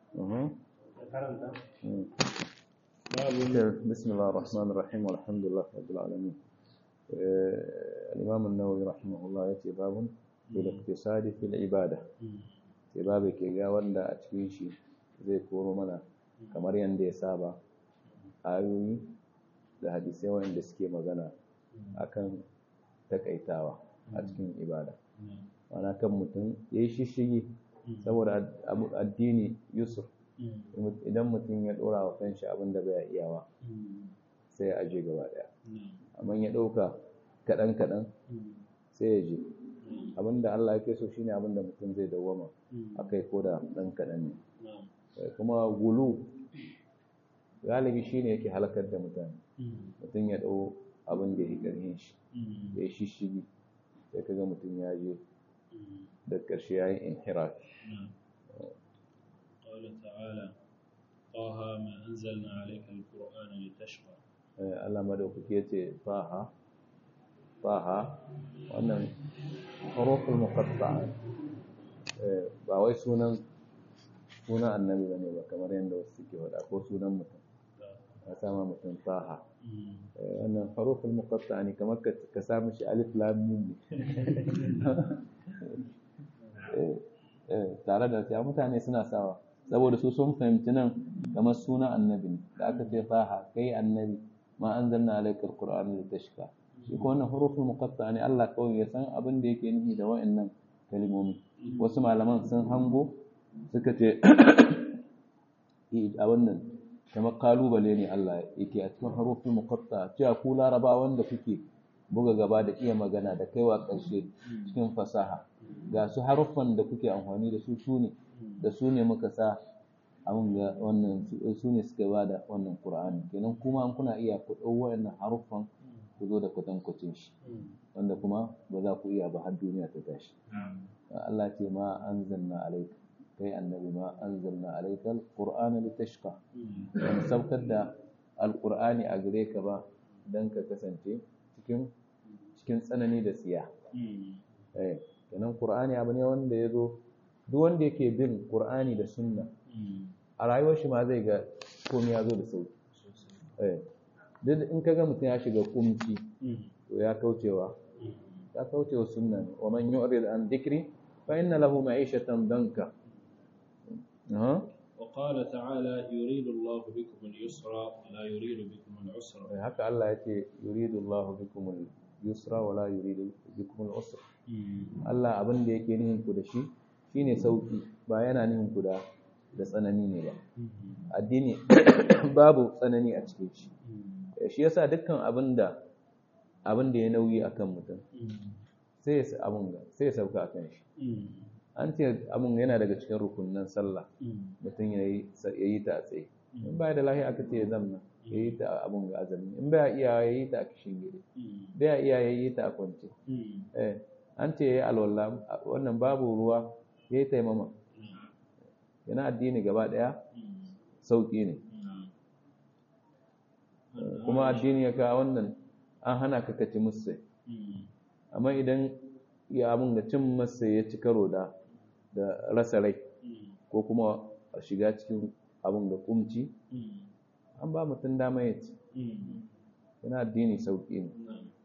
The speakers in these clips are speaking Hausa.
Mhm. karanta Mm. babu بسم الله الرحمن الرحيم والحمد لله رب العالمين آه، الإمام النووي رحمه الله يأتي باب بالاقتصاد في العبادة sai babu ke ga wanda a cikin shi zai koro mana kamar yadda ya saba ayoyi da hadisai wanda suke magana akan takaitawa a cikin ibada mana kan mutum ya yi shishigi saboda ad- abu- addini yusuf idan mutum ya dora wa kanshi abin da bai iyawa sai ya aje gaba daya amma ya dauka kadan kadan sai ya je abin da Allah yake so shine abin da mutum zai dawwama akai ko da dan kadan ne Eh, kuma gulu galibi shine yake halakar da mutane mutum ya dau abin da ya karhin shi ya yi shishigi sai kaga mutum ya je da ƙarshe ya yi inhiraf قال تعالى طه ما أنزلنا عليك القرآن لتشقى Eh, Allah madaukaki ya ce faha faha wannan harufin muqatta'a eh, ba wai sunan sunan annabi bane ba kamar yadda wasu suke faɗa ko sunan mutum ya sama mutum faha Eh, wannan harufin muqatta'a ne kamar ka ka sa mishi alif lam mim ne Eh, eh, tare da sai mutane suna sawa saboda su sun fahimci nan kamar sunan annabi ne da aka ce faha kai annabi ma anzalna alayka alqur'ana litashqa shi ko wannan huruful muqatta ne Allah kawai ya san abin da yake nufi da wa'annan kalmomi wasu malaman sun hango suka ce eh, a wannan kamar kalubale ne Allah yake a cikin huruful muqatta cewa ku laraba wanda kuke buga gaba da iya magana da kaiwa ƙarshe cikin fasaha ga su haruffan da kuke amfani da su su ne da su ne muka sa abin ga wannan su- su ne suka ba da wannan Qur'ani kenan kuma an kuna iya ku ɗau waɗannan haruffan ku zo da kwatankwacin shi wanda kuma ba za ku iya ba har duniya ta tashi Allah ce ma anzalna alayka kai annabi ma anzalna alayka alqur'ana litashqa ban saukar da alqur'ani a gare ka ba dan ka kasance cikin cikin tsanani da tsiya eh kenan qur'ani abu ne wanda ya zo duk wanda yake bin qur'ani da sunna a rayuwar shi ma zai ga komai ya zo da sauki eh duk in kaga mutum ya shiga kumci to ya kaucewa ya kaucewa sunna ne wa man yu'rid an dhikri fa inna lahu ma'ishatan danka aha وقال تعالى يريد الله بكم اليسر ولا يريد بكم العسر eh, haka Allah yace yuridu Allahu bikum al-yusra wa la yuridu bikum al-usra Allah abin da yake nihin ku da shi shine sauki ba yana nihin ku da da tsanani ne ba addini babu tsanani a cikin shi Eh, shi yasa dukkan abin da abin da ya nauyi akan mutum sai ya sa- abin ga sai ya sauka akan shi an ce abin yana daga cikin rukunin sallah mutum ya yi ya yi ta a tsaye in ba da lahiya aka ce ya zamna ya yi ta a abin ga azumi in ba iya ya yi ta a kishin gidi ba iya ya yi ta a kwance eh an ce ya yi alwala wannan babu ruwa ya yi taimama yana addini gaba daya sauki ne kuma addini ya kawo wannan an hana ka kaci musu amma idan ya abin ga cin masa ya ci karo da da rasa rai ko kuma a shiga cikin abin da kumci an ba mutum dama ya ci yana addini sauƙi ne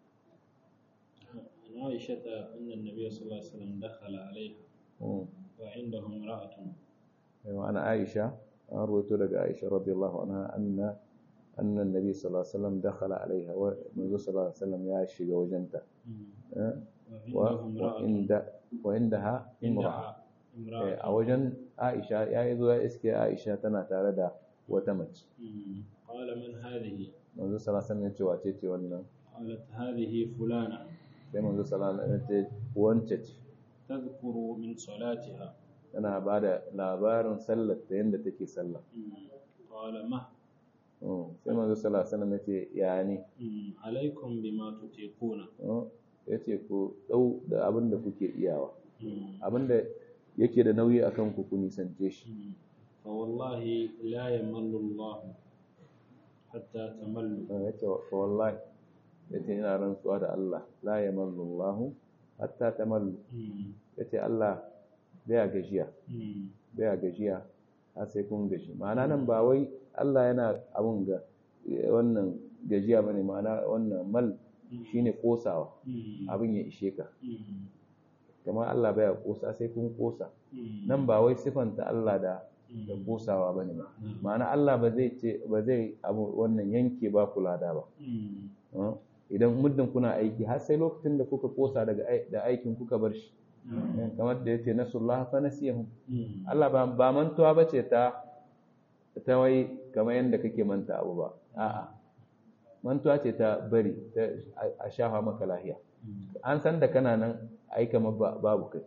عن عائشة أن النبي صلى الله عليه وسلم دخل عليها Mm. وعنده امرأة Yawa ana Aisha an rawaito daga Aisha radiyallahu anha anna anna annabi sallallahu alaihi wasallam dakhala alaiha wa manzo sallallahu alaihi wasallam ya shiga wajenta eh, wa وعنده wa امرأة inda wa indaha imra'a عندها Eh, امرأة a wajen Aisha ya yi zo ya iske Aisha tana tare da wata mace مم. قال من هذه manzo sallallahu alaihi wasallam ya ce wace ce wannan قالت هذه فلانة sai manzo sallallahu alaihi wasallam ya ce wance ce تذكر من صلاتها tana ba da labarin sallar ta yadda take sallah مم. قال ما Mm. sai manzo sallallahu alaihi wasallam ya ce ya ne مم. عليكم بما تطيقون Mm. ya ce ku dau da abin da kuke iyawa مم. abin da yake da nauyi akan ku ku nisance shi مم. فوالله لا يمل الله حتى تملوا ya ce wa wallahi ya ce ina rantsuwa da Allah la yamallu Allah hatta tamallu مم. ya ce Allah baya gajiya مم. baya gajiya har sai kun gashi ma'ana nan ba wai Allah yana abun ga wannan gajiya bane ma'ana wannan mal shine kosawa abin ya ishe ka kamar Allah baya kosa sai kun kosa nan ba wai sifanta Allah da da kosawa bane ba ma'ana Allah ba zai ce ba zai abu wannan yanke ba kula da ba idan muddin kuna aiki har sai lokacin da kuka kosa daga da aikin kuka bar shi kamar da yace nasullah fa nasiyahum Allah ba ba mantuwa bace ta ta wai kamar yanda kake manta abu ba a'a mantuwa ce ta bari a shafa maka lahiya an san da kana nan ai kamar babu kai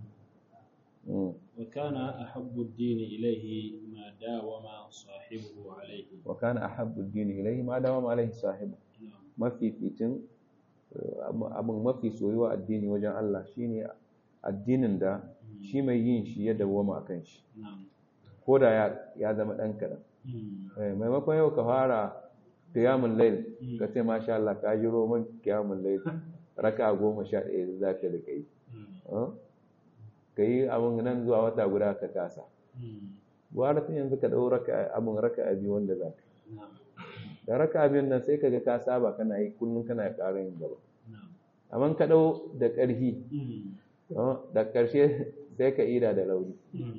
وكان أحب الدين إليه ما داوم صاحبه عليه وكان أحب الدين إليه ما داوم عليه صاحبه mafificin abin mafi soyuwa addini wajen Allah shine addinin da shi mai yin shi ya dawwama a kan shi ko da ya zama ɗan kaɗan maimakon yau ka fara kiyamun lail ka ce masha Allah ka ji roman kiyamun lail raka goma sha ɗaya za ka da kai ka yi abin nan zuwa wata guda ka kasa gwara tun yanzu ka ɗau abin raka abi wanda za ka da raka abin nan sai ka ga ka saba kana yi kullum kana ƙara yin gaba amma ka ɗau da ƙarfi da ƙarshe sai ka ida da lauri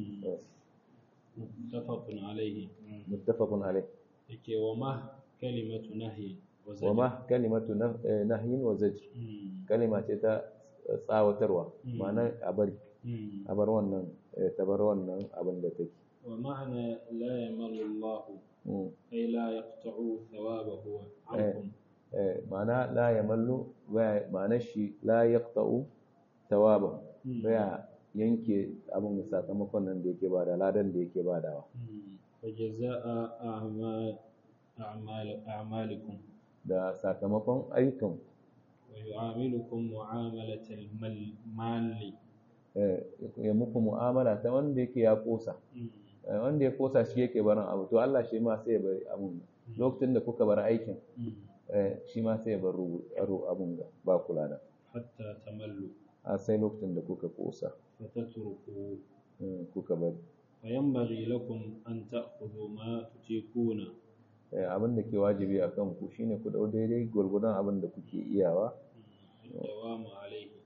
muttafaqun alaihi muttafaqun alaihi yake wa ma kalimatu nahyi wa ma kalimatu nahyin wa zajr kalima ce ta tsawatarwa ma'ana a bari a bar wannan ta bar wannan abin da take wa ma'ana la yamallu Allah ay la yaqta'u thawabahu ankum ma'ana la yamallu ma'ana shi la yaqta'u thawabahu baya yanke abin sakamakon nan da yake bada ladan da yake badawa fa jazaa'a a'mal a'malikum da sakamakon ayyukan wa yu'amilukum mu'amalatal mali ya muku mu'amala ta wanda yake ya kosa wanda ya kosa shi yake barin abu to Allah shi ma sai ya bari abun lokacin da kuka bar aikin shi ma sai ya bar abun ga ba kula da hatta tamallu a sai lokacin da kuka kosa fatatruku kuka bari fayanbaghi lakum an ta'khudhu ma tutiquna abin da ke wajibi a kan ku shine ku dau daidai gwargwadon abin da kuke iyawa dawamu alaihi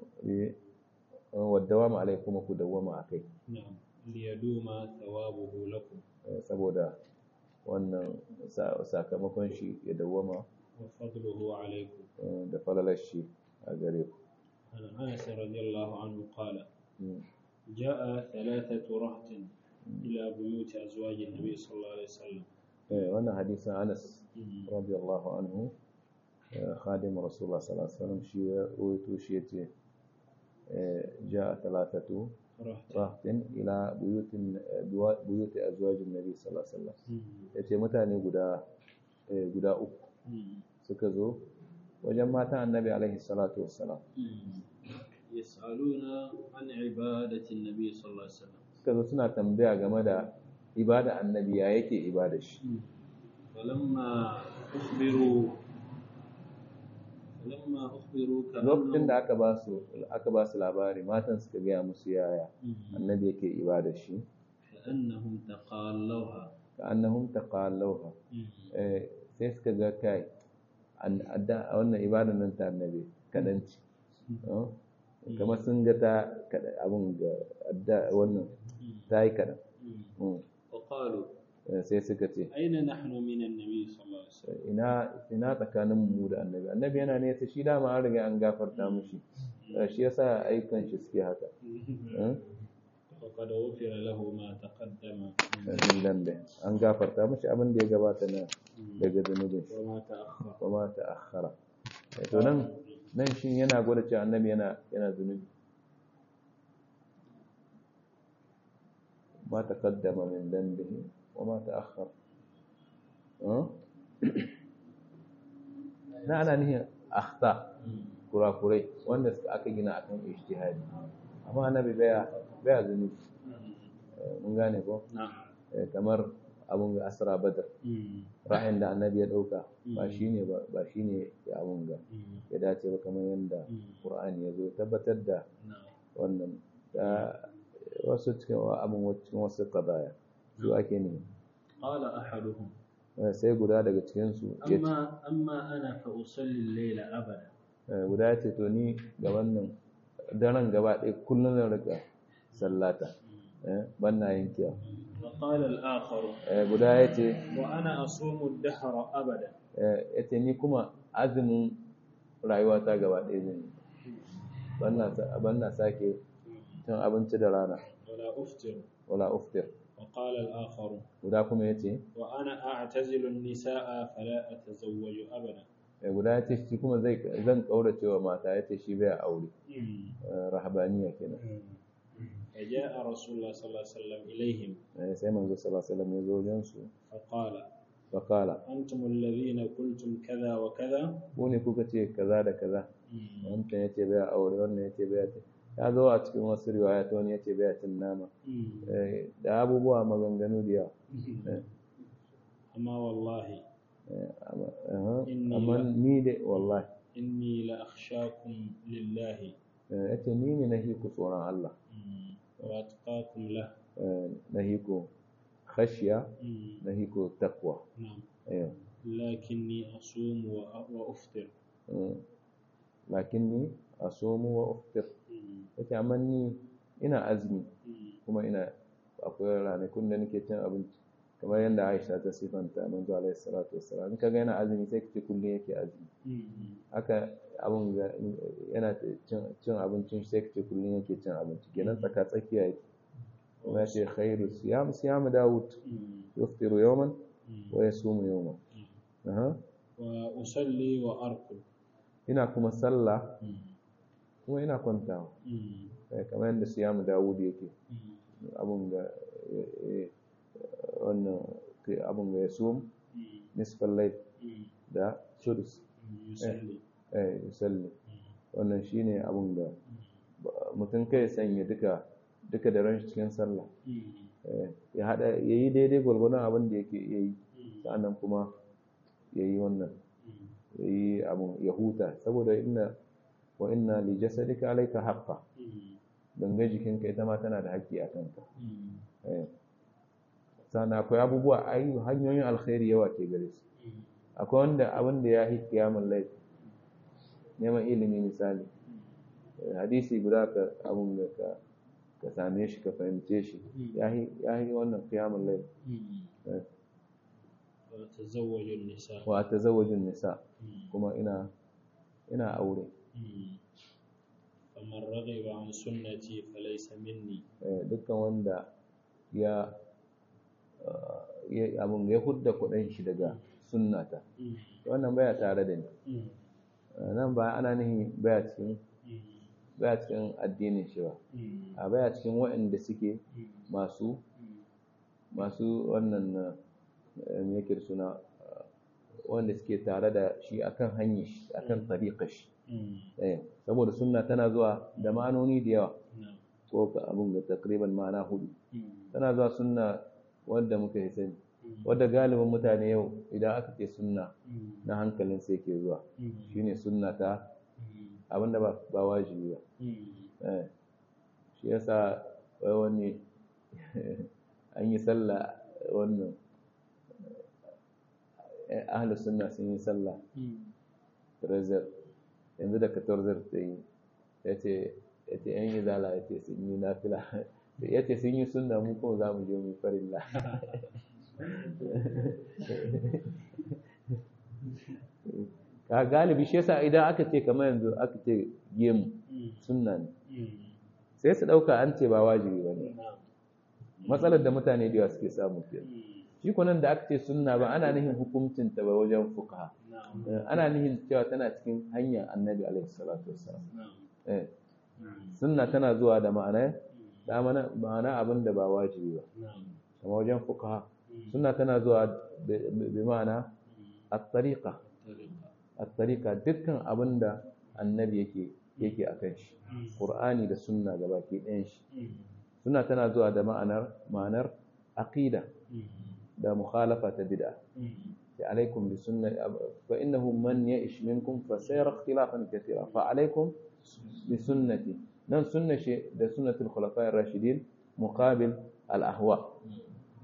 wadda ma alai kuma ku dawwama a kai na'am liyaduma thawabuhu lakum saboda wannan sakamakon shi ya dawwama wa fadluhu alaikum da falalar shi a gare ku عن أنس رضي الله عنه قال جاء ثلاثة رهط إلى بيوت أزواج النبي صلى الله عليه وسلم wannan hadisin Anas radiyallahu anhu khadim Rasulullah sallallahu alaihi wasallam shi ya rawaito shi yace ja'a thalathatu rahtin ila buyutin buyut azwaj an-nabi sallallahu alaihi wasallam yace mutane guda guda uku suka zo wajen matan annabi alaihi salatu wassalam yas'aluna an ibadati an-nabi sallallahu alaihi wasallam suka zo suna tambaya game da ibada annabi ya yake ibada shi falamma ukhbiru falamma ukhbiru lokacin da aka ba su aka ba su labari matan suka gaya musu yaya annabi yake ibada shi ka'annahum taqallawha ka'annahum taqallawha eh sai suka ga kai a wannan ibada nan ta annabi kadanci kamar sun ga ta abun ga wannan ta yi kadan وقالوا sai suka ce أين نحن من النبي صلى الله عليه وسلم ina ina tsakanin mu da annabi annabi yana nesa shi dama an riga an gafarta mushi shi yasa ayyukan shi suke haka وقد غفر له ما تقدم min dambe an gafarta mushi abin da ya gabata na daga zunubin shi وما تأخر kuma ta akhara to nan nan shi yana gwada cewa annabi yana yana zunubi ma taqaddama min dambihi wa ma ta'akhkhara na ana nihin akhta kurakurai wanda suka aka gina akan ijtihadi amma annabi baya baya zunubi mun gane ko نعم kamar abun ga asra badar ra'ayin da annabi ya dauka ba shine ba ba shine ya abun ga ya dace ba kamar yanda qur'ani ya zo tabbatar da نعم wannan da wasu cikin abun cikin wasu qadaya su ake ne قال أحدهم sai guda daga cikinsu ya ce أما أما أنا فأصلي الليل أبدا guda ya ce to ni ga wannan daren gaba ɗaya kullum zan rika sallata ban na yankewa وقال الآخر guda ya ce وأنا أصوم الدهر أبدا ya ce ni kuma azumin rayuwata gaba ɗaya zan yi ban na sake cin abinci da rana ولا أفطر wala uftir وقال الآخر guda kuma ya ce وأنا أعتزل النساء فلا أتزوج أبدا guda ya ce shi kuma zai zan kaurace wa mata ya ce shi bai aure rahabaniya kenan فجاء رسول الله صلى الله عليه وسلم إليهم sai manzo sallallahu alaihi wasallam ya zo wajen su فقال fa qala أنتم الذين قلتم كذا وكذا ku ne kuka ce kaza da kaza wancan ya ce bai aure wannan ya ce bai ce ya zo a cikin wasu riwaya ta wani ya ce bai cin nama da abubuwa maganganu da yawa أما والله amma ni da wallahi إني لأخشاكم لله ya ce ni ne na hiku tsoron Allah وأتقاكم له na hiku khashiya na hiku takwa نعم eh لكني أصوم وأ- وأفطر lakinni asumu wa uftir yace amma ni ina azumi kuma ina akwai ranakun da nake cin abinci kamar yadda Aisha ta sifanta manzo alaihi salatu wassalam in kaga yana azumi sai kace kullun yake azumi haka abun ga yana cin cin abincin sai kace kullun yake cin abinci kenan tsaka tsakiya yake kuma yace khairu siyam siyam daud yuftiru yawman wa yasumu yawman aha وأصلي وأرقد ina kuma sallah kuma ina kwantawa Eh, kamar yadda siyamu dawud yake abun ga eh, eh, wannan ke- abun ga ya sum nisfal layl da sudus يصلي eh yusalli wannan shine abun da ba- mutum kai ya sanya duka duka da ran shi cikin sallah Eh, ya hada yayi daidai gwargwadon abin da yake iya yi sa'annan kuma yayi wannan yayi abun ya huta saboda inna wa inna li jasadika alayka haqqan gangan jikinka ita ma tana da haƙƙi a kanka Eh. sannan akwai abubuwa ayu hanyoyin alkhairi yawa ke gare su akwai wanda abin da ya yi kiyamun laifi neman ilimi misali Eh, hadisi guda ka abun da ka ka same shi ka fahimce shi ya yi wannan kiyamun laifi Eh. وتزوج النساء wa tazawwajun nisa kuma ina ina aure فمن رغب عن سنتي فليس مني Eh, dukkan wanda ya ah, ya abun ya hudda kuɗin shi daga sunnata wannan baya tare da ni Eh, nan ba ana nihi baya cikin baya cikin addinin shi ba a baya cikin waɗanda suke masu masu wannan eh, me yake da suna eh, wanda suke tare da shi akan hanyar shi akan tariƙar shi eh saboda sunna tana zuwa da ma'anoni da yawa ko ka abun ga takriban ma'ana hudu tana zuwa sunna wanda muka yi sani wadda galibin mutane yau idan aka ce sunna na hankalin sai ke zuwa shine sunna ta abinda ba ba wajibi ba eh shi yasa wai wani an yi sallah wannan eh, ahlus sunna sun yi sallah trezer yanzu da katorzar ta yi ya ce ya ce yan izala ya ce sun yi nafila ya ce sun yi sunna mu kuma za mu je mu yi farilla ka galibi shi yasa idan aka ce kamar yanzu aka ce gemu sunna ne sai su ɗauka an ce ba wajibi ba ne matsalar da mutane da yawa suke samu ke shi kunan da aka ce sunna ba ana nihin hukuncin ta ba wajen fuka ana nihin cewa tana cikin hanyar annabi alaihi salatu wassalam eh sunna tana zuwa da ma'ana da ma'ana ma'ana abin da ba wajibi ba kamar wajen fuka sunna tana zuwa bi- bi ma'ana at-tariqa at-tariqa dukkan abin da annabi yake yake akan shi qur'ani da sunna gabaki ɗayan shi sunna tana zuwa da ma'anar ma'anar aqida da mukhalafa ta bid'a عليكم بسنة فإنه من يئش منكم فسيرى اختلافا كثيرا فعليكم بسنتي نعم سنة شيء ده سنة الخلفاء الراشدين مقابل الأهواء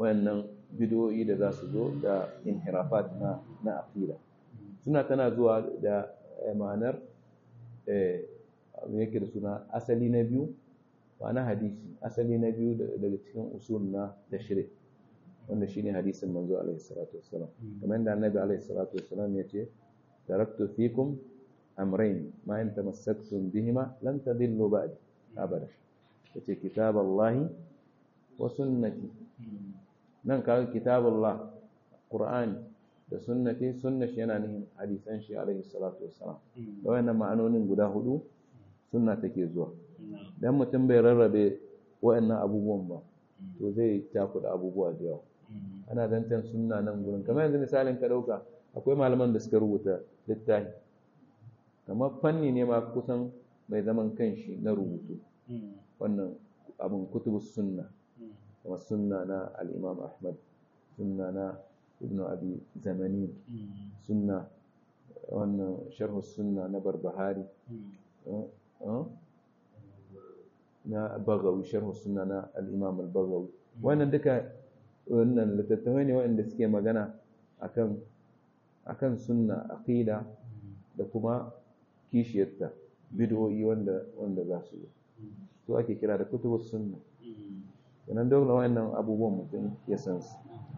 wayannan bidiyoyi da za su zo da inhirafat na na aqida suna tana zuwa da ma'anar eh yake da suna asali na biyu ma'ana hadisi asali na biyu daga cikin usul na tashri wanda shine hadisin manzo alaihi salatu wassalam kamar yadda annabi alaihi salatu wassalam ya ce taraktu fikum amrayn ma in tamassaktum bihima lan tadillu ba'di abada yace kitaballahi wa sunnati nan kaga kitabullah qur'ani da sunnati sunnashi yana nihin hadisan shi alaihi salatu wassalam da wayannan ma'anonin guda hudu sunna take zuwa dan mutum bai rarrabe wayannan abubuwan ba to zai takuda abubuwa da yawa ana zancen sunna nan gurin kamar yanzu misalin ka dauka akwai malaman da suka rubuta littafi kamar fanni ne ma kusan mai zaman kanshi na rubutu wannan abin kutubus sunna kuma sunna na al-imam ahmad sunna na ibn abi zamani sunna wannan sharh sunna na barbahari na bagawi sharh sunna na al-imam al-bagawi wannan duka wannan littattafai ne waɗanda suke magana akan akan sunna aqida da kuma kishiyarta bid'o'i wanda wanda za su yi su ake kira da kutubus sunna sannan dole wayannan abubuwan mutum ya san su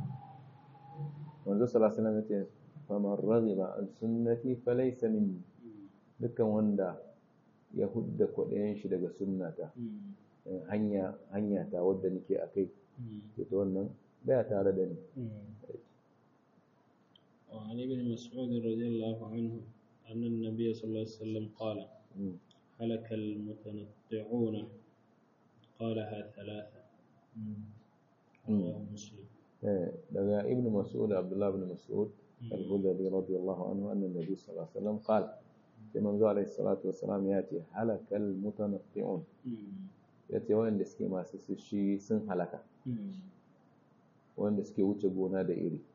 manzo sallallahu alaihi wasallam yace faman raghiba an sunnati falaysa minni dukkan wanda ya hudda kwaɗayen shi daga sunnata hanya hanya ta wadda nake akai to wannan baya tare da ni وعن ابن مسعود رضي الله عنه أن النبي صلى الله عليه وسلم قال هلك المتنطعون قالها ثلاثة رواه مسلم daga ibn mas'ud abdullah ibn mas'ud al-hudari radiyallahu anhu anna nabi sallallahu alaihi wasallam qala sai manzo alaihi salatu wassalam ya ce halakal mutanatti'un ya ce wanda suke masu shi sun halaka wanda suke wuce gona da iri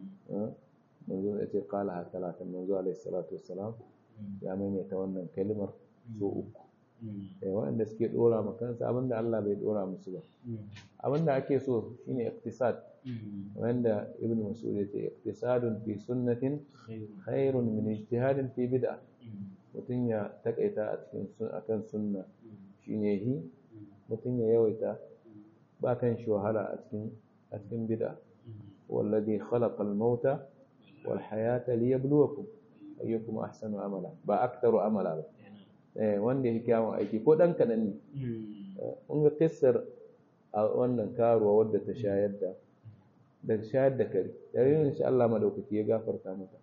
manzo ya ce qala ha talatan manzo alaihi salatu wassalam ya maimaita wannan kalmar so uku waɗanda suke ɗora ma kansa abinda Allah bai ɗora musu ba abinda ake so shine iktisad wanda ibn mas'ud ya ce iktisadun fi sunnatin khairun min ijtihadin fi bid'a mutum ya takaita a cikin akan sunna shine hi mutum ya yawaita ba kan shi wahala a cikin a cikin bid'a wallazi khalaqa al-mauta wal hayata liyabluwakum ayyukum ahsanu amala ba aktaru amala ba wanda ya kyawun aiki ko ɗan kaɗan ne kun ga kissar a wannan karuwa wadda ta shayar da da shayar da kare yayin insha Allah madaukaki ya gafarta mata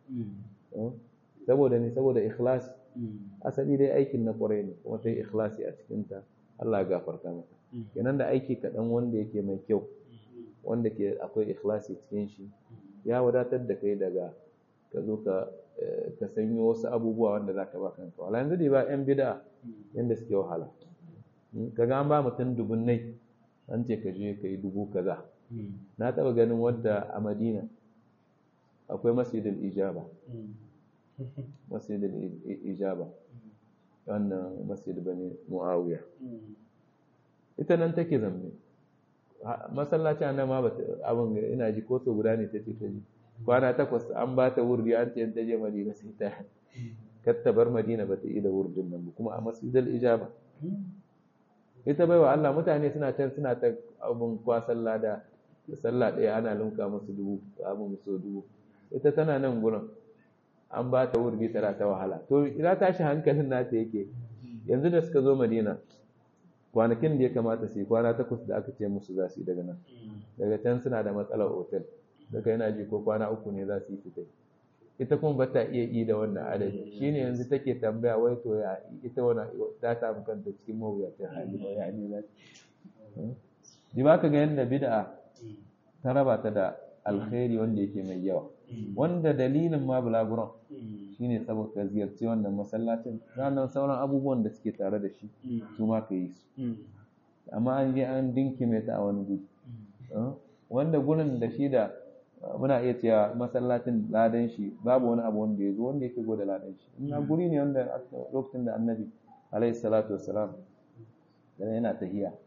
saboda ne saboda ikhlas asali dai aikin na kwarai ne kuma ta yi ikhlasi a cikin ta Allah ya gafarta mata kenan da aiki kaɗan wanda yake mai kyau wanda ke akwai ikhlasi cikin shi ya wadatar da kai daga ka zo ka ka sanyo wasu abubuwa wanda za ka ba kanka wala yanzu dai ba yan bida yanda suke wahala kaga an ba mutum dubunnai an ce ka je ka yi dubu kaza na taɓa ganin wadda a madina akwai masjidul ijaba masjidul ijaba wannan masjid bane muawiya ita nan take zamne masallaci nan ma ba abin ina ji ko so guda ne ta ce ta ji kwana takwas an ba ta wurdi an ce ta je madina sai ta katta bar madina ba ta yi da wurdin nan ba kuma a masjidal ijaba ita baiwa Allah mutane suna can suna ta abun kwasan lada da sallah ɗaya ana lunka musu dubu abun musu dubu ita tana nan gurin an ba ta wurdi tana ta wahala to ina tashi hankalin nata yake yanzu da suka zo madina kwanakin da ya kamata su yi kwana takwas da aka ce musu za su yi daga nan daga can suna da matsalar otel daga yana ji ko kwana uku ne za su yi fitai ita kuma ba ta iya yi da wannan adadi shine yanzu take tambaya wai to ya ita wani ta samu kanta cikin mawuyacin hali ba ya ne za di ba ka ga yadda bid'a ta raba ta da alkhairi wanda yake mai yawa wanda dalilin ma bulaguron shine saboda ka ziyarci wannan masallacin ranar sauran abubuwan da suke tare da shi su ma ka yi su amma an je an dinkime ta a wani guri wanda gurin da shi da muna iya cewa masallacin ladan shi babu wani abu wanda ya zo wanda yake gode ladan shi ina guri ne wanda lokacin da annabi alaihi salatu wassalam da yana tahiya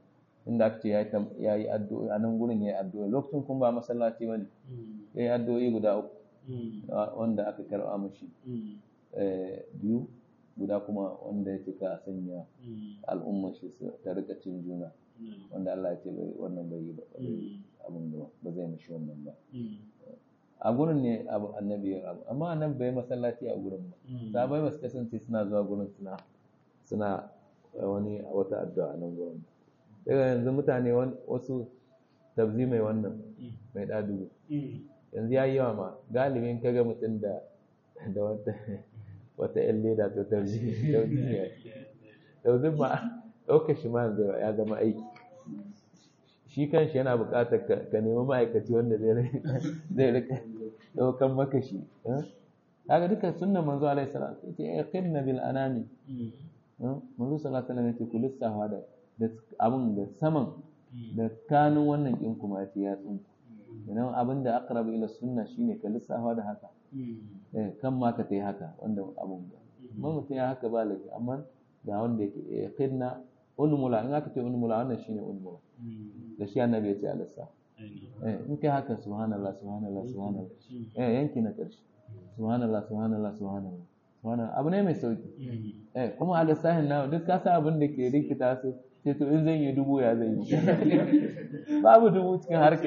inda aka ce ya yi addu'o'i a nan gurin ya yi addu'o'i lokacin kun ba masallaci ba ne ya yi addu'o'i guda uku wanda aka karɓa mashi biyu guda kuma wanda ya cika sanya al'ummar shi ta rika cin juna wanda Allah ya ce wannan bai yi ba abin da ba zai mashi wannan ba a gurin ne abu annabi ya abu amma annabi bai masallaci a gurin ba sahabbai ba su kasance suna zuwa gurin suna suna wani wata addu'a a nan gurin daga yanzu mutane wasu tabzi mai wannan mai ɗadugu yanzu ya yi yawa ma galibin kaga mutum da da wata wata yan leda to tabzi ne tabzi ma ɗaukar shi ma ya zama aiki shi kanshi yana buƙatar ka nemi ma'aikaci wanda zai rika ɗaukan maka shi kaga duka sunnan manzo alaihi salam yace yaqinna bil anami manzo sallallahu alaihi wasallam yace ku lissafa da da abin da saman da kanun wannan kin kuma yace ya tsunku idan abin da aqrabu ila sunna shine ka lissafa da haka eh kan ma ka tai haka wanda abun da mun mutum ya haka ba laifi amma ga wanda yake yaqinna ulmula in aka ce ulmula wannan shine ulmula da shi annabi ya ce a lissa eh in kai haka subhanallah subhanallah subhanallah eh yanki na karshe subhanallah subhanallah subhanallah subhanallah abu ne mai sauki eh kuma a lissahin na duk ka san abin da ke rikita su sai to in zan yi dubu ya zan yi babu dubu cikin harka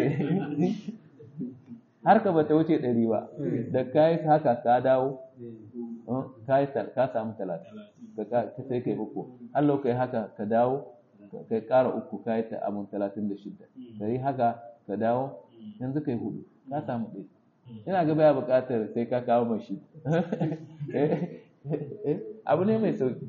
harka ba ta wuce ɗari ba da ka yi haka ka dawo ka samu talatin ka sai kai uku Allah kai haka ka dawo kai ƙara uku ka yi ta abun talatin da shidda ka yi haka ka dawo yanzu kai hudu ka samu ɗaya ina ga baya buƙatar sai ka kawo mashi abu ne mai sauki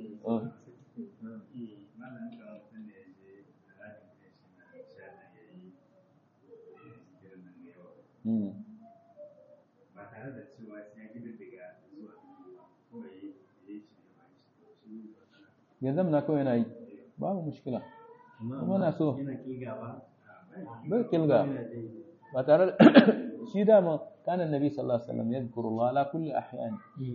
ba tare da cewa sai ya gida daga zuwa kawai ya yi shi ne ba shi ya zamana kawai yana yi babu mushkila kuma na so yana kiga ba bai kilga ba tare da shi dama kana nabi sallallahu alaihi wasallam yadhkuru Allah ala kulli ahyan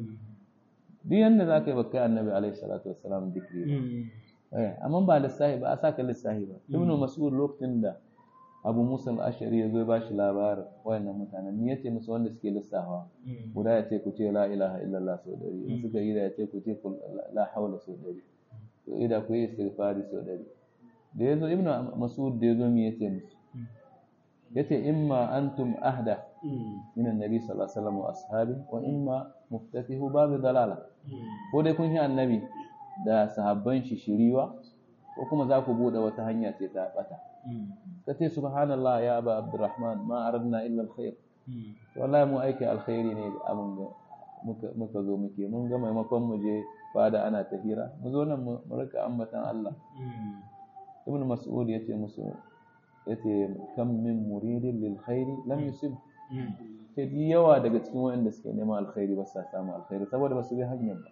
duk yanda zaka yi baka annabi alaihi salatu wassalam dikri eh amma ba lissahi ba a saka lissahi ba ibnu mas'ud lokacin da abu musa al-ashari ya zo ba shi labarin wayannan mutanen ni yace musu wanda suke lissafa guda ya ce ku ce la ilaha illallah sau dari in suka yi da ya ce ku ce la haula sau dari to ida ku yi istighfari sau dari da yazo ibnu mas'ud da yazo mi yace musu yace imma antum ahda min annabi sallallahu alaihi wasallam wa ashabi wa imma muftatihu bab dalala ko dai kun yi annabi da sahabban shi shiriwa ko kuma za ku bude wata hanya ce ta bata ka ce subhanallah ya aba abdurrahman ma aradna illa alkhair wallahi mu aiki alkhairi ne abin da muka zo muke mun ga maimakon mu je fada ana tahira mu zo nan mu rika ambatan Allah ibn mas'ud yace musu yace kam min muridin lil khairi lam yusib sai yawa daga cikin waɗanda suke neman alkhairi ba sa samu alkhairi saboda ba su bi hanyar ba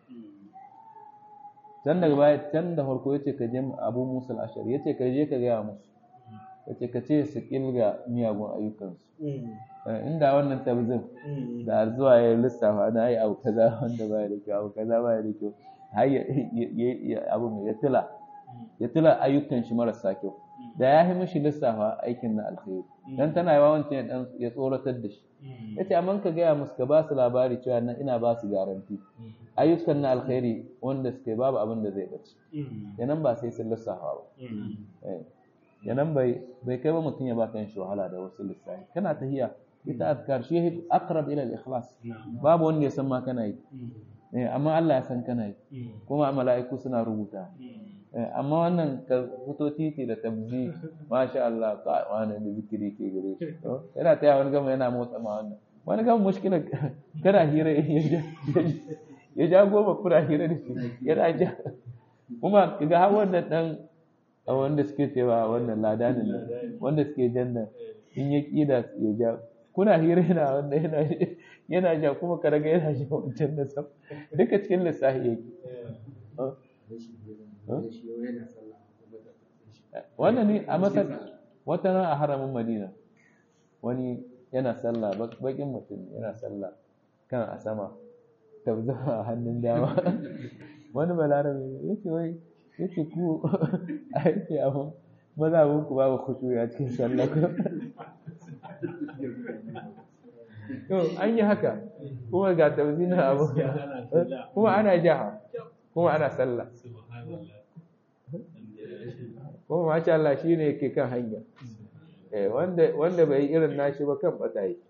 can daga baya can da farko yace ka je Abu Musa al-Ashari yace ka je ka ga musu yace ka ce su kilga miyagun ayyukansu inda wannan tabzin da zuwa ya lissafa na yi abu kaza wanda baya da kyau abu kaza baya da kyau har ya abu ya tila ya tila ayyukan shi marasa kyau da ya yi mishi lissafa aikin na alkhairi dan tana yawa wancan ya ya tsoratar da shi yace amma ka gaya musu ka ba su labari cewa na ina ba su garanti ayyukan na alkhairi wanda suke babu abin da zai bace yanan ba sai sun lissafa ba yanan bai bai kai ba mutum ya ba kan shi wahala da wasu lissafi kana tahiya ita azkar shi aqrab ila al-ikhlas babu wanda ya san ma kana yi amma Allah ya san kana yi kuma mala'iku suna rubuta amma wannan ka fito titi da tabzi masha Allah ka wani da zikiri ke gare shi yana taya wani gama yana motsa ma wannan wani gama mushkila kana hira ya ja goma kuna hira da shi yana ja kuma ga har wannan dan wanda suke cewa wannan ladanin nan wanda suke janna in ya kida ya ja kuna hira yana wanda yana yana ja kuma ka raga yana ja wancan da sam duka cikin lissafi yake wannan ne a masar wata ran a haramin madina wani yana sallah bakin mutum yana sallah kan a sama tabza a hannun dama wani balarabe ya ce wai ya ce ku a yake abu mazhabin ku babu khushu'i a cikin sallah ko to an yi haka kuma ga tawzina abu kuma ana jaha kuma ana sallah kuma masha Allah shine yake kan hanya eh wanda wanda bai yi irin nashi ba kan bata yi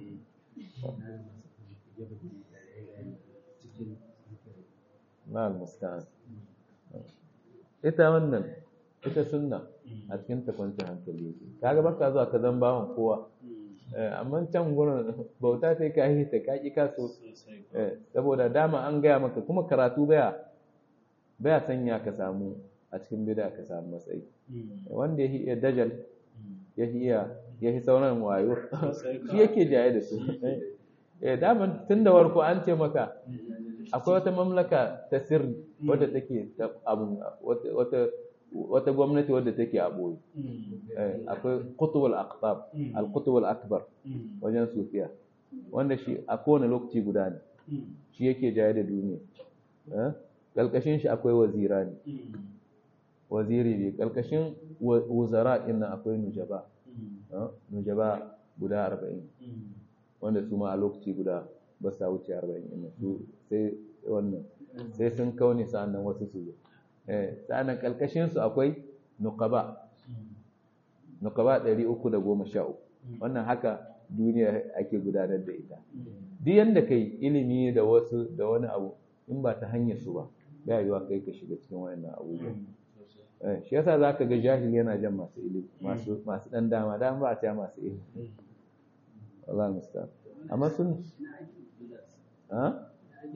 ma'al musta'an ita wannan ita sunna a cikin ta kwanci hankali yake kaga baka zuwa ka zan bawan kowa Eh, amma can gurin bauta sai ka yi ta kaki kaso Eh, saboda dama an gaya maka kuma karatu baya baya sanya ka samu a cikin bida ka samu matsayi wanda ya iya dajal ya iya ya yi sauran wayo shi yake jaye da su eh daman tun da warko an ce maka akwai wata mamlaka ta sirri wadda take ta abun wata wata wata gwamnati wadda take a boye Eh, akwai qutbul aqtab al qutbul akbar wajen sufiya wanda shi a kowane lokaci guda ne shi yake jaye da duniya Eh, kalkashin shi akwai wazira ne waziri ne kalkashin wa- wuzara ɗin nan akwai nujaba eh, nujaba guda arba'in wanda su ma a lokaci guda ba sa wuce arba'in ɗin su sai wannan sai sun kaune sa'annan wasu su zo eh sa'annan kalkashin su akwai nuqaba nuqaba ɗari uku da goma sha uku wannan haka duniya ake gudanar da ita duk yanda kai ilimi da wasu da wani abu in ba ta hanyar su ba ba yiwa kai ka shiga cikin wayannan abubuwa Eh, shi yasa zaka ga jahil yana jan masu ilimi masu masu dan dama dan ba a ta masu ilimi wallahi musta'an amma sun ha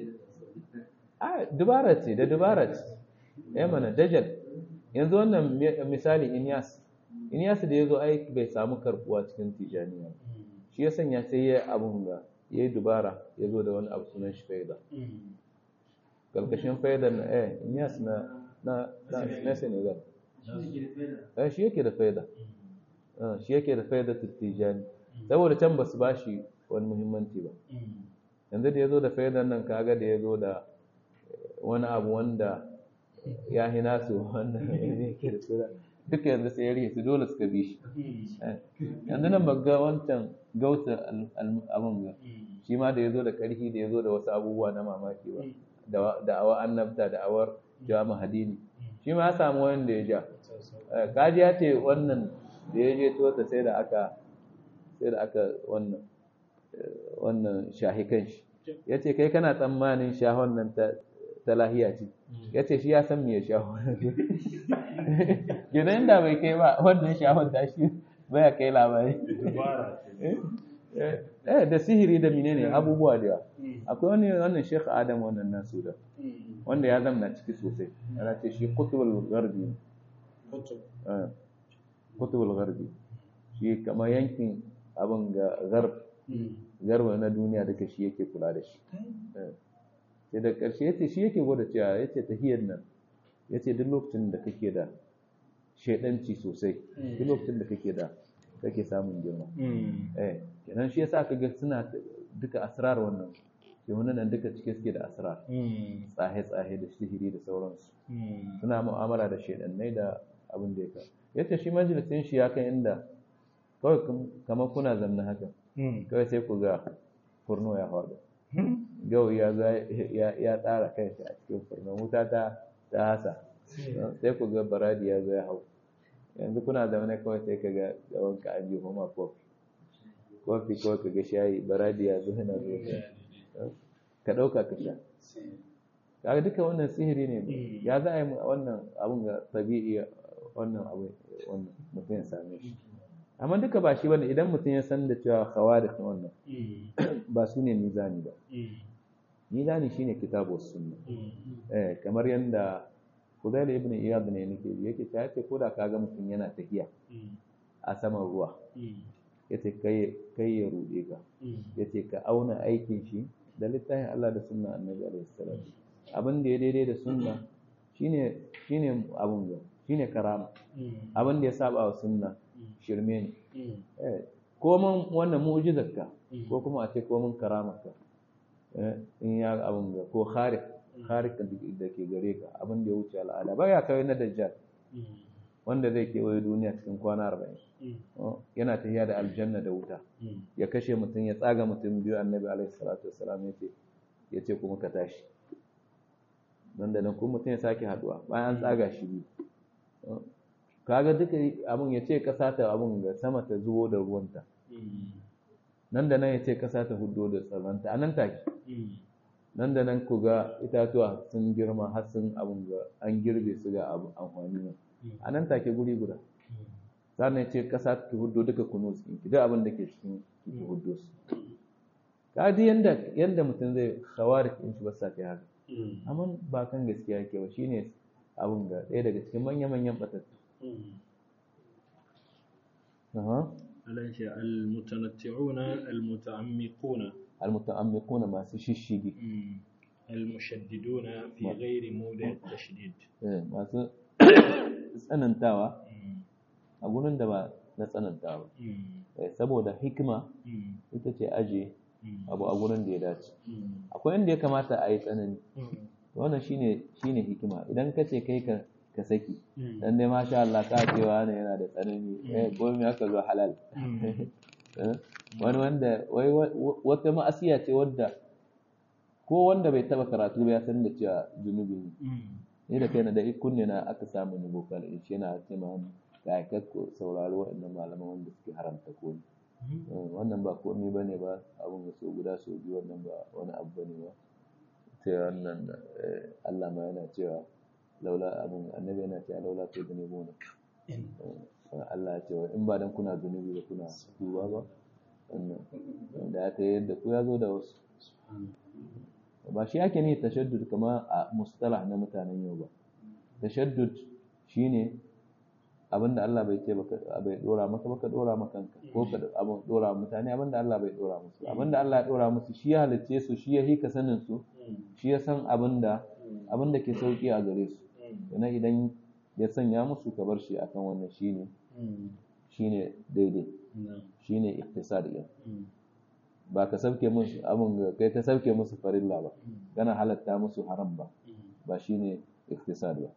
a dubara ce da dubara ce eh mana dajal yanzu wannan mi- misali Inyas Inyas da yazo ai bai samu karbuwa cikin tijaniya ba. shi ya sanya sai ya abun ga yayi dubara yazo da wani abu sunan shi faida karkashin faidar na eh Inyas na na na, na Senegal eh shi yake da faida Ah, shi yake da faida tijani saboda can basu bashi wani muhimmanci ba yanzu da yazo da faidar nan kaga da yazo da eh, wani abu wanda ya hina su wannan yake da faida duka yanzu sai ya rike su dole suka bi shi Eh, yanzu nan ba ga wancan gauta al- al- abun ga shi ma da yazo da karfi da yazo da wasu abubuwa na mamaki ba da da awa annabta da awar jawa hadini shi ma ya samu wanda ya ja Eh, kaji ya ce wannan da ya je tota sai da aka sai da aka wannan eh, wannan shahi kanshi ya ce kai kana tsammanin shahon nan ta ta lahiya ce ya ce shi ya san me ya shaho gidan da bai kai ba wannan shahon ta shi baya kai labari eh eh, da sihiri da menene abubuwa da yawa akwai wani wannan Sheikh Adam wannan nasu da wanda ya zamna ciki sosai yana ce shi kutubul gharbi ne. eh, kutubul gharbi shi kamar yankin abin ga garb garba na duniya duka shi yake kula da shi Eh. sai da ƙarshe yace shi yake gwada cewa yace tahiyar nan yace duk lokacin da kake da shaidanci sosai duk lokacin da kake da kake samun girma eh kenan shi yasa kaga suna t- duka asrar wannan ke wannan nan duka cike suke da asrar tsahe tsahe da sihiri da sauransu suna mu'amala da shaidannai da abin da ya ka yace shi majalisin shi ya kai inda kawai kam- kamar kuna zanna haka kawai sai ku ga furno ya faɗo yau ya za- ya ya tsara kanshi a cikin furno wuta ta ta hasa sai ku ga baradi ya zo ya hau yanzu kuna zaune kawai sai ka ga tsawon ka an jefa ma kofi kofi kawai ka ga shayi baradi ya zo yana zo ka ɗauka ka sha kaga duka wannan sihiri ne ya za a yi wannan abun ga tabi'i wannan abu wannan mutum ya same shi amma duka ba shi bane idan mutum ya san da cewa khawarij wannan ba su ne mizani ba mizani shine kitabu was sunna eh kamar yanda Fudail ibn Iyad ne nake ji yake ta yace ko da kaga mutum yana tafiya a saman ruwa yace kai kai ya rude ka yace ka auna aikin shi da littafin Allah da sunna Annabi alaihi salam abin da ya daidai da sunna shine shine abun ga shine karama abin da ya saba wa sunna shirme ne eh komin wannan mu'jizarka ko kuma a ce komin karamarka eh in ya abun ga ko kharik kharik da ke gare ka abin da ya wuce al'ada ba ya kai na dajjal wanda zai kewaye duniya cikin kwana arba'in yana tafiya da aljanna da wuta ya kashe mutum ya tsaga mutum biyu annabi alaihi salatu wassalam ya ce ya ce kuma ka tashi nan da nan kuma mutum ya sake haduwa bayan an tsaga shi biyu kaga duka abin ya ce kasa ta abin ga sama ta zubo da ruwanta nan da nan ya ce kasa ta hudo da tsaranta a nan take nan da nan ku ga itatuwa sun girma har sun abin ga an girbe su ga amfani nan a nan take guri guda sannan ya ce kasa ta hudo duka kunu su ki duk abin da ke cikin ki hudo su ka ji yanda yanda mutum zai khawarij in shi ba sa kai haka amma ba kan gaskiya yake ba shine abin ga ɗaya daga cikin manya-manyan batattu alaisha almutanatti'una almuta'ammiquna almuta'ammiquna masu shishigi almushaddiduna fi ghairi mawdi' tashdid masu tsanantawa a gurin da ba na tsanantawa saboda hikima ita ce aje abu a gurin da ya dace akwai inda ya kamata a yi tsanani wannan shine shine hikima idan ka ce kai ka ka saki dan dai masha Allah ka cewa ne yana da tsanani eh ko me aka zo halal wani wanda wai wata ma'asiya ce wadda ko wanda bai taba karatu ba ya san da cewa zunubi ne ni da kai na da kunne na aka samu ni bokal shi yana ce ma ga ka saurari waɗannan malaman wanda suke haramta ko wannan ba komai bane ba abun da so guda so biyu wannan ba wani abu bane ba sai wannan Allah ma yana cewa laula abin annabi yana cewa laula to da nebo ne Allah ya ce wa in ba dan kuna zunubi da kuna duba ba wannan da ya ta yadda ku ya zo da wasu ba shi ake ne tashaddud kama a mustalah na mutanen yau ba tashaddud shine abinda Allah bai ce bai dora maka baka dora maka kanka ko ka abin dora mutane abinda Allah bai dora musu abinda Allah ya dora musu shi ya halicce su shi ya hika sanin su shi ya san abinda abinda ke sauki a gare su yana idan ya sanya musu ka bar shi akan wannan shine shine daidai shine iktisad din ba ka sauke musu abin kai ka sauke musu farilla ba kana halatta musu haram ba ba shine iktisad ba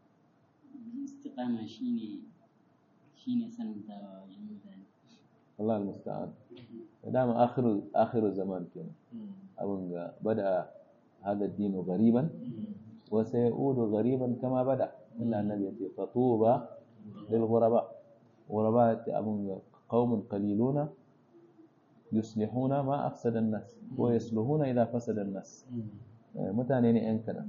istiqama shine shine sanantawa wajen mutane Allah al-musta'an dama akhiru akhiru zaman kenan abin ga bada hada dinu ghariban wa sayudu ghariban kama bada illa annabi yace fatuba lil ghuraba ghuraba abin ga qaumun qaliluna yuslihuna ma afsada an-nas wa yasluhuna idha fasada an-nas mutane ne yan kadan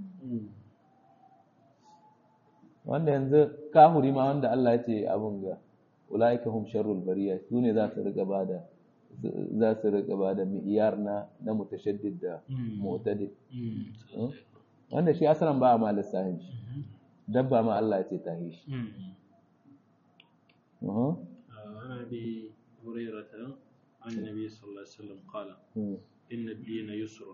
wanda yanzu kahuri ma wanda Allah ya ce abun ga ulaika hum sharrul bariya su ne za su riga bada za su riga bada mi'yar na na mutashaddid da mu'tadid wanda shi asalan ba a ma lissafin shi dabba ma Allah ya ce ta yi shi عن ابي هريره عن النبي صلى الله عليه وسلم قال ان الدين يسر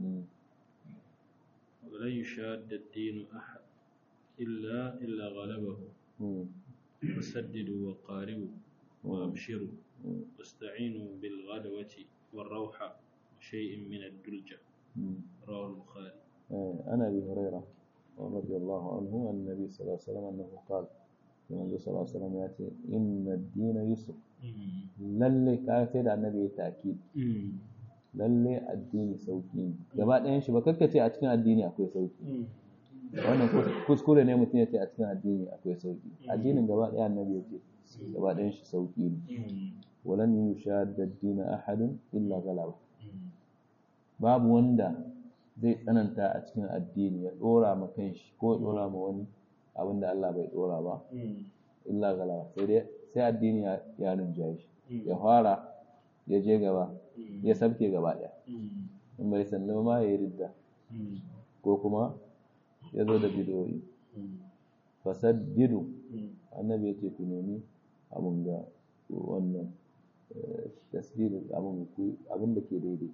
ولن يشاد الدين احد إلا إلا غلبه فسددوا وقاربوا وأبشروا واستعينوا بالغدوة والروحة وشيء من الدلجة رواه البخاري عن أبي هريرة رضي الله عنه عن النبي صلى الله عليه وسلم أنه قال النبي صلى الله عليه وسلم يأتي إن الدين يسر للي كان سيد النبي تأكيد lalle addini sauki ne gaba ɗayan shi ba kakkace a cikin addini akwai sauki wannan kuskure ne mutum ya ce a cikin addini akwai sauki addinin gaba ɗaya annabi ya ce gaba ɗayan shi sauki ne walan yushadda ad-din ahadun illa galaba babu wanda zai tsananta a cikin addini ya dora ma kanshi ko ya dora ma wani abin da Allah bai dora ba illa galaba sai dai sai addini ya rinjaye shi ya fara ya je gaba ya sabke gaba ɗaya in bai sannu ma ya yi ridda ko kuma ya zo da bidoyi fasaddidu annabi ya ce ku nemi abin ga wannan tasdidu abin da ke daidai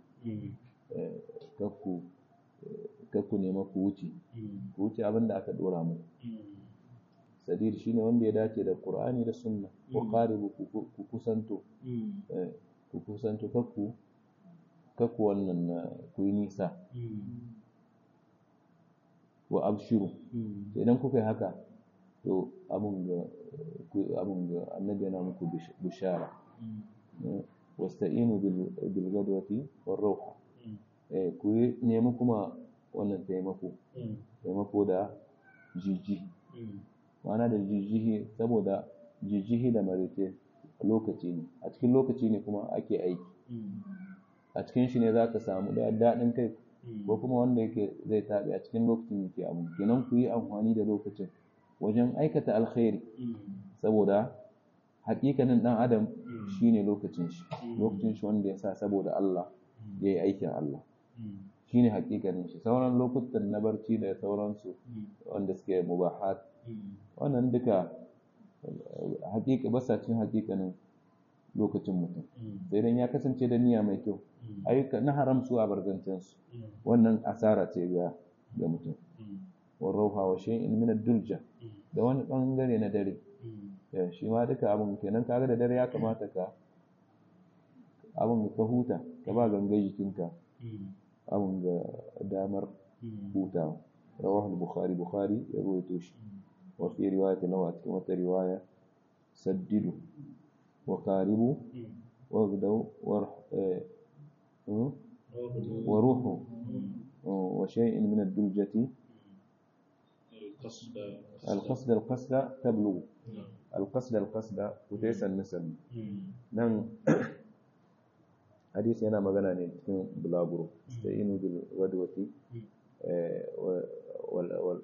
kakku nema ku wuce ku wuce abin da aka dora mu sadir shine wanda ya dace da qur'ani da sunna wa qaribu ku kusanto ku kusanto kakku kakku wannan ku yi nisa wa abshiru idan kuka yi haka to abun ga abun ga annabi yana muku bishara wasta'inu bil gadwati war rawha eh ku nemi kuma wannan taimako taimako da jijji ma'ana da jijjihi saboda jijjihi da marece lokaci ne a cikin lokaci ne kuma ake aiki a cikin shi ne za ka samu da daɗin kai ko kuma wanda yake zai taɓe a cikin lokacin yake abu kenan ku yi amfani da lokacin wajen aikata alkhairi saboda hakikanin ɗan adam shine lokacin shi lokacin shi wanda ya sa saboda Allah ya yi aikin Allah shine hakikanin shi sauran lokutan na barci da sauransu wanda suke mubahat wannan duka hakika basacin hakikanin lokacin mutum sai dan ya kasance da niyya mai kyau ayyuka na haram su a barzancin su wannan asara ce ga ga mutum wa rauha wa shay'in min ad-dulja da wani bangare na dare ya shi ma duka abun kenan kaga da dare ya kamata ka abun ka huta ka ba gangan jikinka abun ga damar hutawa rawahu al-bukhari bukhari ya rawaito shi wa fi riwayati lahu a cikin wata riwaya saddidu wa qaribu wa gdaw wa ruhu wa shay'in min ad-duljati القصد القصد القصد تبلغ القصد القصد وتيسا النسب nan hadisi yana magana ne cikin bulaguro da inu bil wadwati wal wal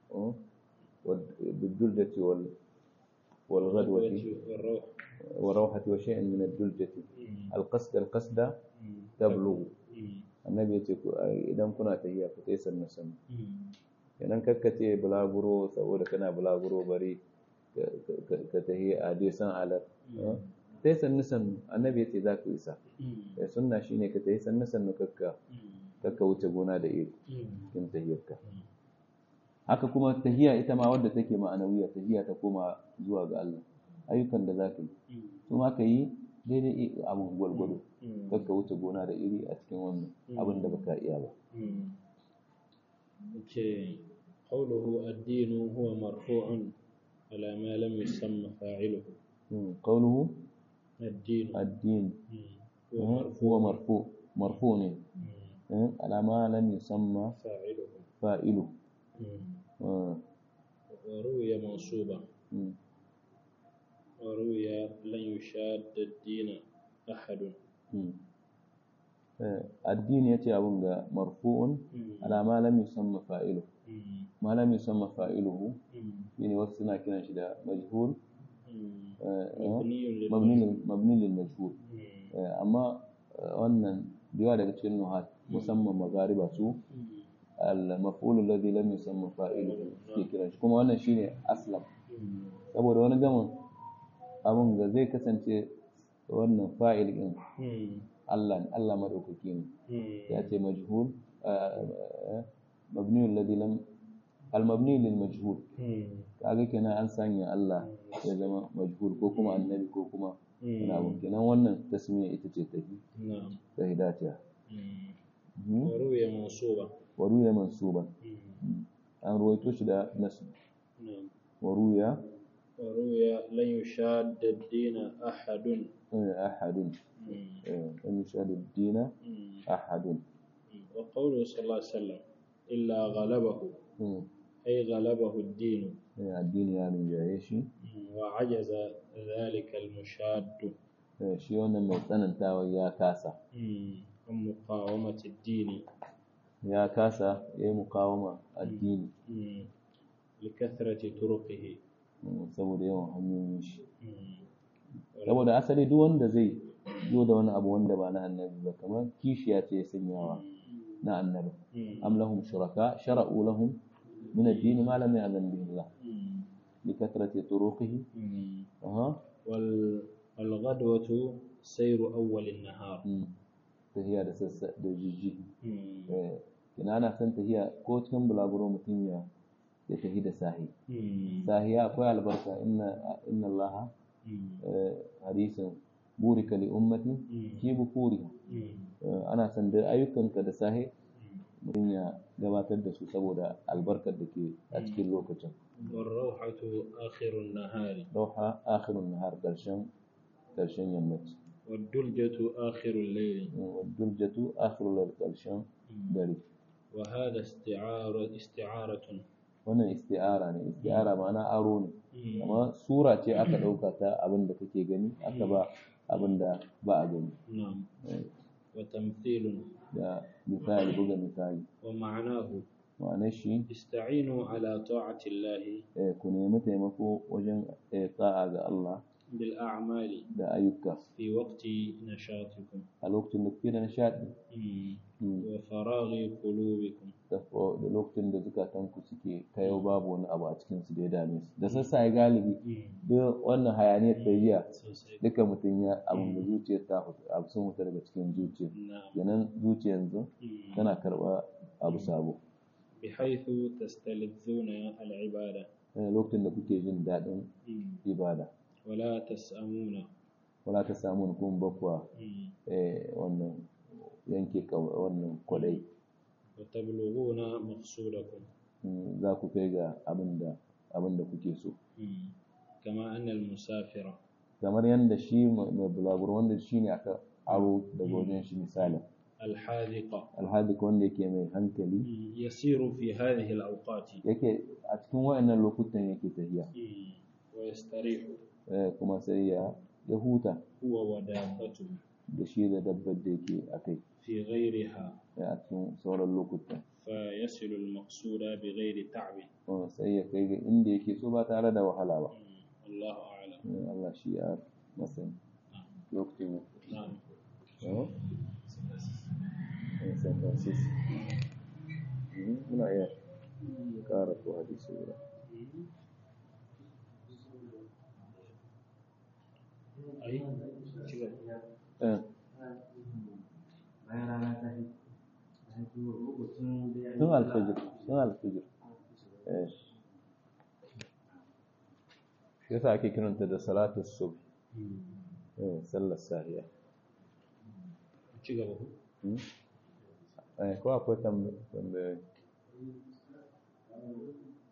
بالدلجة وال والغدوة والروح وروحة وشيء من الدلجة القصد القصد تبلغ النبي يقول إذا كنا تهيا فتيس النسم kenan kakkace bulaguro saboda kana bulaguro bari ka tahi a dai san alar sai sannu sannu annabi ya ce za ku isa ya sunna shine ka tahi sannu sannu kakka kakka wuce gona da iri cikin tahiyarka haka kuma tahiya ita ma wadda take ma'anawiya tahiya ta koma zuwa ga Allah ayyukan da za ka yi su ma ka yi daidai abin gwalgwado kakka wuce gona da iri a cikin wannan abin da baka iya ba قوله الدين هو مرفوع على ما لم يسمى فاعله قوله الدين الدين هو هو مرفوع مرفوع على ما لم يسمى فاعله فاعله وروي منصوبا وروي لن يشاد الدين أحد الدين يأتي أبونا مرفوع على ما لم يسمى فاعله ما لم يسمى فاعله يعني وصلنا كنا شدا مجهول مبني مبني للمجهول أما wannan da daga cikin nuhat musamman magariba su al-maf'ul alladhi lam yusamma fa'iluhu ke kiran shi kuma wannan shine aslam saboda wani gamin abun ga zai kasance wannan fa'il din Allah Allah madaukaki ne ya ce majhul mabni alladhi lam al-mabni lil majhul kaga kenan an sanya Allah ya zama majhul ko kuma annabi ko kuma wani abu kenan wannan tasmiya ita ce tafi ta hidatiya وروي منصوبا waruya mansuban an ruwaito shi da nasu نعم waruya وروي لن يشاد الدين أحد ahadun an yushadu dina ahadun وقوله صلى الله عليه وسلم إلا غلبه أي غلبه الدين addini ya rinjaye shi وعجز ذلك المشاد shi wannan mai tsanantawa ya kasa عن مقاومة الدين ya kasa ya yi mukawama addini لكثرة طرقه saboda yawan hanyoyin shi saboda asali duk wanda zai zo da wani abu wanda ba na annabi ba kamar kishiya ce ya sanyawa na annabi am lahum shuraka shara'u lahum min ad-din ma lam ya'zan bihi Allah li kathrati turuqihi aha وال- والغدوة سير أول النهار tahiya da sassa da jijji eh kina ana san tahiya ko cikin bulaguro mutum ya ya tahi da sahi sahiya akwai albarka inna inna Allah hadisin burika li ummati fi bukuriha ana san da ayyukanka da sahi mutum ya gabatar da su saboda albarkar da ke a cikin lokacin والروحة آخر النهار rauha akhirun nahar karshen karshen yammaci والدلجة آخر الليل duljatu akhirul karshen dare وهذا استعارة استعارة wannan isti'ara ne isti'ara ma'ana aro ne amma sura ce aka ɗauka ta abin da kake gani aka ba abin da ba a gani نعم Eh, وتمثيل da misali buga misali ومعناه ma'anar shi استعينوا على طاعة الله eh, ku nemi taimako wajen eh, ta'a ga Allah بالأعمال da ayyuka في وقت نشاطكم a lokacin da kuke da nishaɗi مم. Mm. وفراغ قلوبكم da fo- da lokacin da zukatanku suke kayau babu wani abu a cikinsu da ya dame su da sassaye galibi duk wannan hayaniyar ta jiya sosai duka mutum ya abin da zuciyar ta fita abu sun fita daga cikin zuciya na'am kenan zuciya yanzu Mm. tana karɓa abu sabo بحيث تستلذون العبادة Eh, lokacin da kuke jin daɗin مم. ibada ولا تسأمون wala ta samu kun bakwa مم. eh, wannan yanke kaw- wannan kwadai وتبلغون مقصودكم Mm, za ku kai ga abin da abin da kuke so مم. كما أن المسافر kamar yadda shi mai mai bulaguro wanda shi ne aka aro daga wajen shi misali الحاذق alhadik wanda yake mai hankali مم. يسير في هذه الأوقات yake a cikin wayannan lokutan yake tafiya مم. ويستريح eh, kuma sai ya ya huta هو ودابته da shi da dabbar da yake a kai في غيرها eh, a cikin sauran lokutan فيصل المقصود بغير تعب kuma sai ya kai ga inda yake so ba tare da wahala ba مم. الله أعلم Eh, Allah shi ya masani lokacin نعم Oh? Eh, San Francisco. Mhm, Muna iya ƙara ko hadisi guda. أي Eh, bayan rana ta yi ta yi lokacin da ya Tun alfajir, tun alfajir. Eh. Shi yasa ake kiranta da salatu subh, eh, sallar sahiya. ci gaba ku Hmm? Eh, ko akwai tambayoyi?